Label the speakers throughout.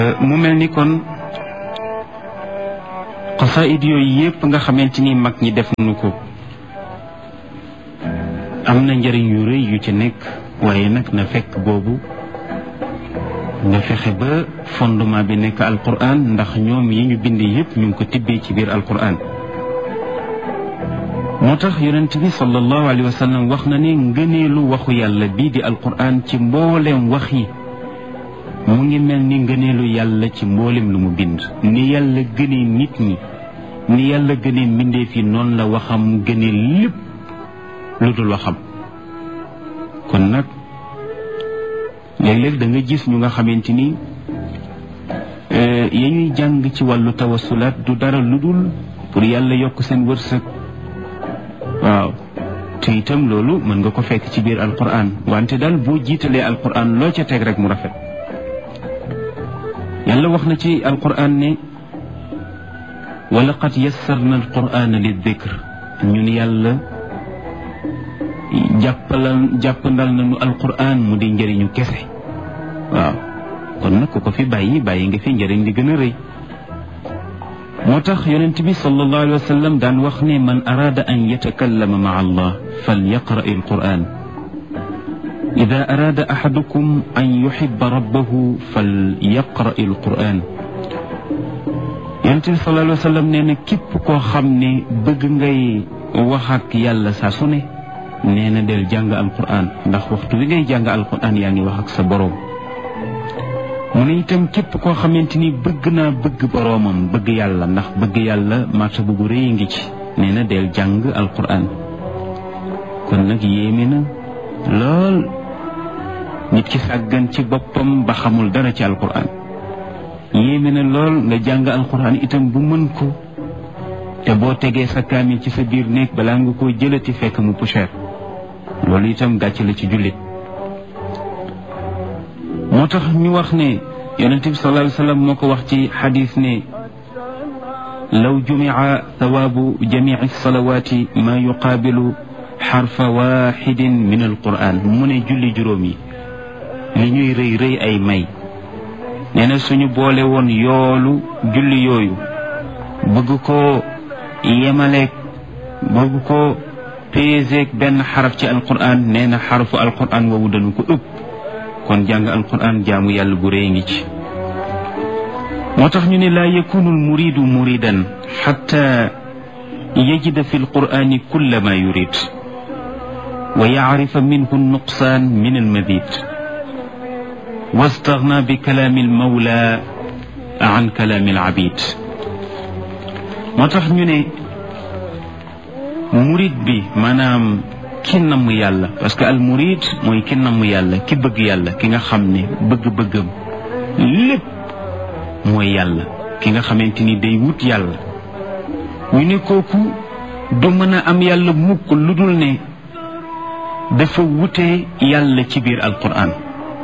Speaker 1: mu mel ni kon xasaayid yooyu yépp nga xamante ni mag ñi def nu ko am na njëriñ yu rëy yu ci nekk waaye nag na fekk boobu nga fexe ba fondement bi nekk alquran ndax ñoom yi ñu bind yépp ñu ngi ko tibbee ci biir alquran moo tax yonent bi sallallahu alayhi wa sallam wax na ne ngëneelu waxu yàlla bii di alquran ci mbooleem wax yi mu ngi mel ni ngëneelu yàlla ci mboolem lu mu bind ni yàlla gënee nit ñi ni yàlla gënee mbindeef yi noonu la waxam gënee lépp lu dul waxam kon nag léeg-léeg da nga gis ñu nga xamante ni ya ñuy jàng ci wàllu tawasulaat du dara lu dul pour yàlla yokk seen wërsëg waaw te itam loolu mën nga ko fekk ci biir alquran wante daal boo jiitalee alquran loo ca teg rek mu rafet yàlla wax na ci alquran ne wa laqad yassarna alqurana lidikr ñun yàlla jàppalal jàppandal nañu alquran mu di njëriñu kese waaw kon nag ku ko fi bàyyi bàyyi nga fi njëriñ li gën a rëy moo tax yonent bi sallallahu alayhi wa sallam daan wax ne man araada an yatakallama maa allah fal yaqra alquran ida araada axadukum an yuxiba rabbahu fal yaqra alquran yonent bi sallallahu alayhi wa sallam nee na képp koo xam ne bëgg ngay wax ak yàlla saa su ne nee na del jàng alquran ndax waxtu wi ngay jàng alquran yaa ngi wax ak sa boroom mu ne itam képp koo xamante ni bëgg naa bëgg boroomam bëgg yàlla ndax bëgg yàlla martaba bu rëy ngi ci nee na del jàng alquran kon nag yéeme na lool nit ki sàggan ci boppam ba xamul dara ci alquran yéeme na lool nga jàng alquran itam bu mën ko te boo tegee sa kaamil ci sa biir néeg balaa nga koo jëlati fekk mu poussière loolu itam gàcc la ci jullit moo tax ñu wax ne yonente bi sallallahu alayhi wa sallam moo ko wax ci xadis ne law jumica thawaabu jamici salawaati maa yuqaabilu xarfa waxidin min alquran mu ne julli juróom yi li ñuy rëy rëy ay may nee na suñu boole woon yoolu julli yooyu bëgg ko yemaleeg bëgg ko peeseeg benn xaraf ci alquran nee na xarafu alquran woowu dañu ko ëpp kon jàng alquran jaamu yàlla bu rëy ngi ci moo tax ñu ne laa yakunu almuridu muridan xatta yajida fi alqurani kulla ma yurid wa yacrifa minhu nuqsaan min almadid واستغنى بكلام المولى عن كلام العبيد moo tax ñu ne murid bi maanaam ki namm yàlla parce que al murid mooy ki namm yàlla ki bëgg yàlla ki nga xam ne bëgg-bëggam lépp mooy yàlla ki nga xamante ni day wut yàlla ñu ne kooku du mën a am yàlla mukk lu dul ne dafa wute yàlla ci biir alquran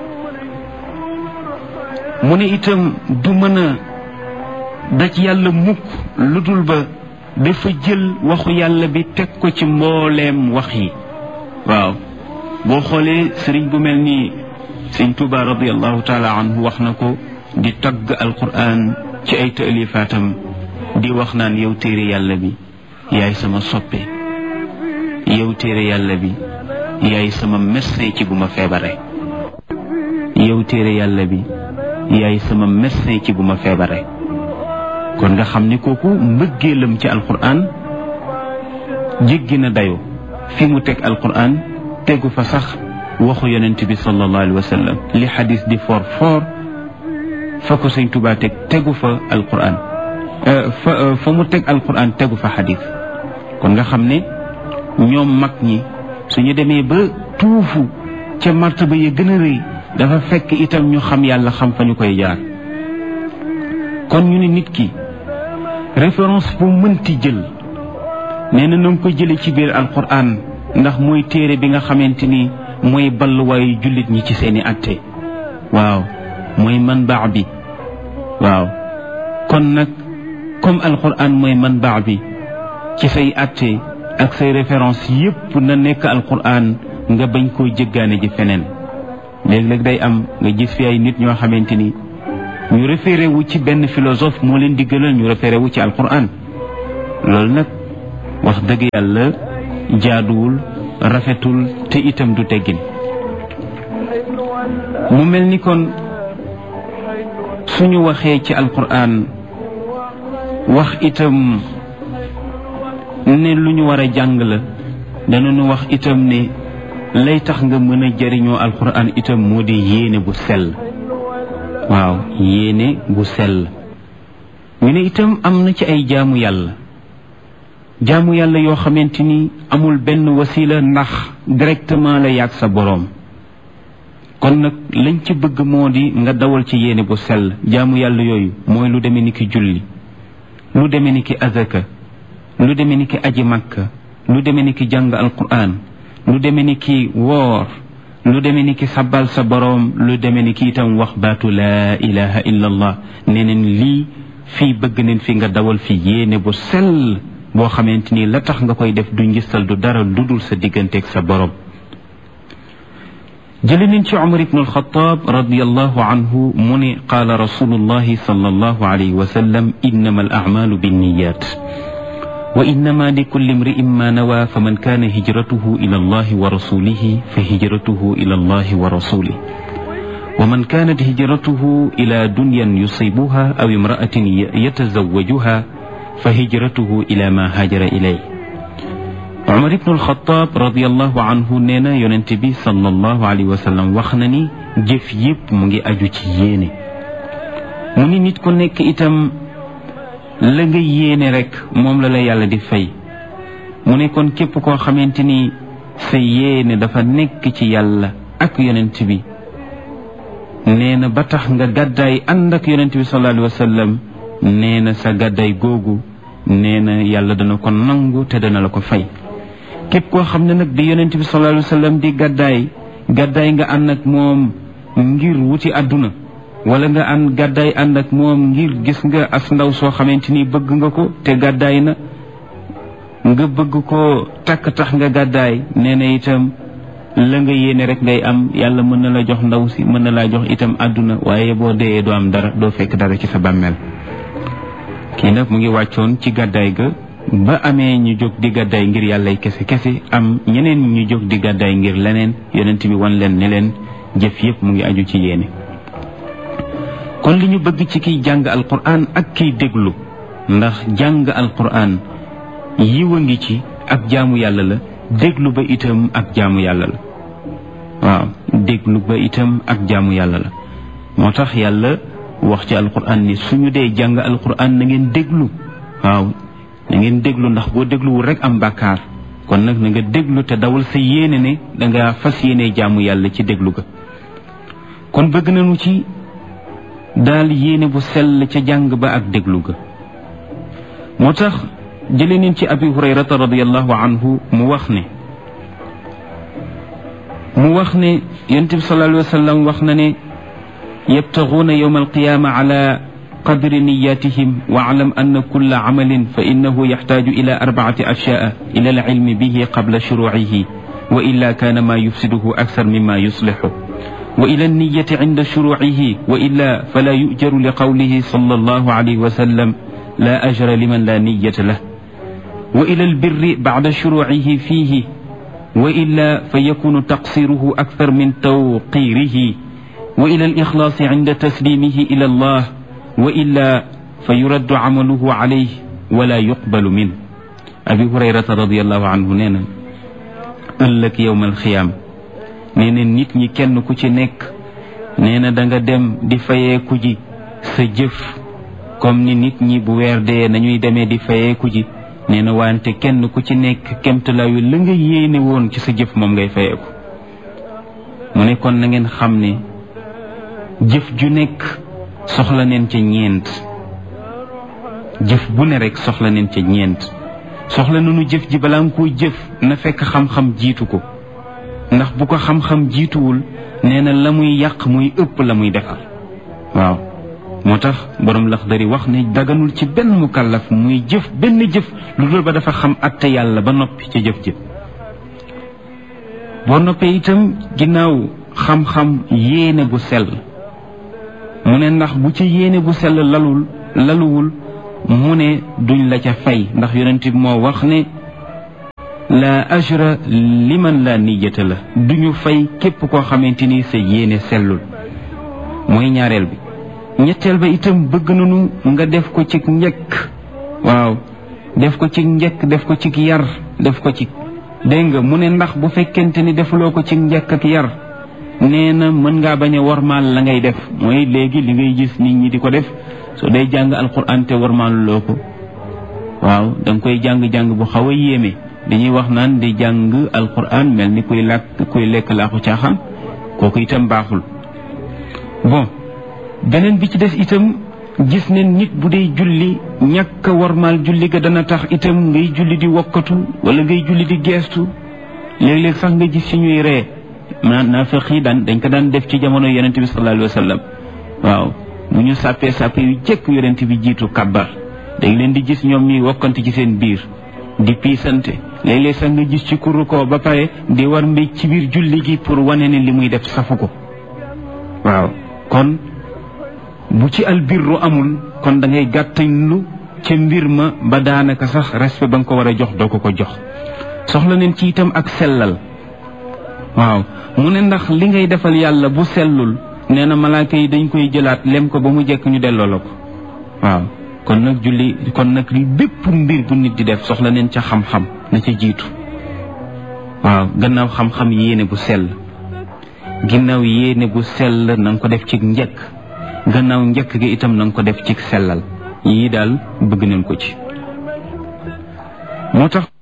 Speaker 1: mu ne itam du mën a daj yàlla mukk lu dul ba dafa jël waxu yàlla bi teg ko ci mbooleem wax yi waaw boo xoolee sëriñ bu mel ni sëriñ Tuuba radiallahu taala anhu wax na ko di tagg alquran ci ay taalifaatam di wax naan yow téere yàlla bi yaay sama soppe yow téere yàlla bi yaay sama médecin ci bu ma feebare yow téere yàlla bi yaay sama médecin ci bu ma feebare kon nga xam ne kooku mbëggeelam ci alquran jéggi na dayo fi mu teg alquran tegu fa sax waxu yonent bi sallallahu alayhi wa sallam li xadis di for for fa ko sëñ Tuubaa teg tegu fa alquran fa fa mu teg alquran tegu fa xadis kon nga xam ne ñoom mag ñi suñu demee ba tuufu ca martaba ya gën a rëy dafa fekk itam ñu xam yàlla xam fa ñu koy jaar kon ñu ne nit ki référence bu mënti jël nee na na nga ko jële ci biir alquran ndax mooy téere bi nga xamante ni mooy balluwaayu jullit ñi ci seeni atte waaw mooy man baax bi waaw kon nag comme alquran mooy man baax bi ci say atte ak say référence yépp na nekk alquran nga bañ koo jëggaane ji feneen léeg-léeg day am nga gis fi ay nit ñoo xamante ni ñu référé wu ci benn philosophe moo leen di gënal ñu référé wu ci alquran loolu nag wax dëgg yàlla jaaduwul rafetul te itam du teggin mu mel ni kon suñu waxee ci alquran wax itam ne lu ñu war a jàng la danañu wax itam ne lay tax nga mën a jëriñoo alquran itam moo di yéene bu sell waaw yéene bu sell ñu ne itam am na ci ay jaamu yàlla jaamu yàlla yoo xamante ni amul benn wasila ndax directement la yàgg sa boroom kon nag lañ ci bëgg moo di nga dawal ci yéene bu sell jaamu yàlla yooyu mooy lu demee ni ki julli lu demee ni ki azaka lu demee ni ki aji makka lu demee ni ki jàng alquran lu demee ni ki woor lu demee ni ki sabal sa boroom lu demee ni ki itam wax baatu laa ilaha illa allah nee neen lii fii bëgg neen fi nga dawal fi yéene bu sell boo xamante ni la tax nga koy def du ngistal du dara lu dul sa digganteeg sa boroom jële nañ ci Umar ibn al-Khattab radiyallahu anhu mu ne qaala rasulullahi sallallahu alayhi wa sallam innama al a'malu binniyat wa innama likulli imri'in ma nawa faman kana hijratuhu ila allahi wa rasulihi fa hijratuhu ila allahi wa rasulihi ومن كانت هجرته إلى دنيا يصيبها أو امرأة يتزوجها فهجرته إلى ما هاجر إليه Umar ibn al-Khattab radiyallahu anhu nee na yonent bi sallallahu alayhi wa sallam wax na ni jëf yépp mu ngi aju ci yéene mu ni nit ku nekk itam la nga yéene rek moom la la yàlla di fay mu ne kon képp koo xamante ni sa yéene dafa nekk ci yàlla ak yonent bi nee na ba tax nga gàddaay ànd ak yonent bi sallallahu alayhi wa sallam nee na sa gàddaay googu nee na yàlla dana ko nangu te dana la ko fay képp koo xam ne nag di yonent bi sallallahu alayhi wa sallam di gàddaay gàddaay nga ànd ak moom ngir wuti àdduna wala nga ànd gàddaay ànd ak moom ngir gis nga as ndaw soo xamante ni bëgg nga ko te gàddaay na nga bëgg ko takk tax nga gàddaay nee na itam la nga yéene rek ngay am yàlla mën na la jox ndaw si mën na laa jox itam àdduna waaye boo dee doo am dara doo fekk dara ci sa bàmmeel kii nag mu ngi wàccoon ci gàddaay ga ba amee ñu jóg di gàddaay ngir yàllay kese kese am ñeneen ñu jóg di gàddaay ngir leneen yonent bi wan leen ne leen jëf yépp mu ngi aju ci yéene kon li ñu bëgg ci kiy jàng alquran ak kiy déglu ndax jàng alquran yiw a ngi ci ak jaamu yàlla la déglu ba itam ak jaamu yàlla la waaw déglu ba itam ak jaamu yàlla la moo tax yàlla wax ci alquran ni suñu dee jàng alquran na ngeen déglu waaw na ngeen déglu ndax boo dégluwul rek am bàkkaar kon nag na nga déglu te dawal sa yéene ne danga fas yéene jaamu yàlla ci déglu ga kon bëgg nañu ci daal yéene bu sell ca jàng ba ak déglu ga moo tax jële neen ci abi hurayrata radiallahu anhu mu wax ne mu wax ne yonent bi sallallahu alayhi wa sallam wax na ne yabtaguuna yowma alqiyaama ala qadri niyatihim واعلم أن كل عمل فإنه يحتاج إلى أربعة أشياء إلى العلم به قبل شروعه وإلا كان ما يفسده أكثر مما يصلحه وإلى النية عند شروعه وإلا فلا يؤجر لقوله صلى الله عليه وسلم لا أجر لمن لا نية له وإلى البر بعد شروعه فيه وإلا فيكون تقصيره أكثر من توقيره وإلى الإخلاص عند تسليمه إلى الله وإلا فيرد عمله عليه ولا يقبل منه أبي هريرة رضي الله عنه نينا ëllëg yowmal xiyaam nee na nit ñi kenn ku ci nekk nee na da nga dem di fayeeku ji sa jëf comme ni nit ñi bu weer dee nañuy demee di fayeeku ji nee na wante kenn ku ci nekk kemtalaayu la nga yéene woon ci sa jëf moom ngay fayeeku mu ne kon na ngeen xam ne jëf ju nekk soxla neen ca ñeent jëf bu ne rek soxla neen ca ñeent soxla nañu jëf ji balaa nga koo jëf na fekk xam-xam jiitu ko ndax bu ko xam-xam jiituwul nee na la muy yàq muy ëpp la muy defar waaw moo tax borom Laxdari wax ne daganul ci benn mukallaf muy jëf benn jëf lu dul ba dafa xam atte yàlla ba noppi ca jëf jëf boo noppee itam ginnaaw xam-xam yéene bu sell mu ne ndax bu ci yéene bu sell lalul laluwul mu ne duñ la ca fay ndax yonent bi moo wax ne la ajra liman la niyata la duñu fay képp koo xamante ni sa yéene sellul mooy ñaareel bi ñetteel ba itam bëgg nañu nga def ko ci njëkk waaw def ko ci njëkk def ko ci yar def ko ci dégg nga mu ne ndax bu fekkente ni defuloo ko ci njëkk ak yar nee na mën ngaa bañ a warmaal la ngay def mooy léegi li ngay gis nit ñi di ko def soo day jàng alquran te warmaal loo ko waaw da nga koy jàng-jàng bu xaw a yéeme dañuy wax naan di jàng alquran mel ni kuy làkk kuy lekk laaxu caaxaan kooku itam baaxul bon beneen bi ci des itam gis ne nit bu dee julli ñàkk a warmaal julli ga dana tax itam ngay julli di wokkatu wala ngay julli di geestu léeg-léeg sax nga gis ci ñuy ree maanaam naafeq yi daan dañ ko daan def ci jamono yonente bi sallallahu alayhi wa sallam waaw bu ñu sàppee sàppe yu jëkk yonente bi jiitu kabbar dañ leen di gis ñoom ñuy wokkante ci seen biir di piisante léeg-léeg sax nga gis ci kuru ko ba pare di war mbéj ci biir julli gi pour wane ne li muy def safu ko waaw kon bu ci albirru amul kon da ngay gàttañlu ca mbir ma ba daanaka sax respect ba nga ko war a jox doo ko ko jox soxla neen ci itam ak sellal waaw mu ne ndax li ngay defal yàlla bu sellul nee na malaaka yi dañ koy jëlaat lem ko ba mu jekk ñu delloo la ko waaw kon nag julli kon nag li bépp mbir bu nit di def soxla neen ca xam-xam na ca jiitu waaw gannaaw xam-xam yéene bu sell ginnaaw yéene bu sell na nga ko def ci njëkk gannaaw njëkk gi itam na nga ko def ci sellal yii daal bëgg nañ ko ci moo tax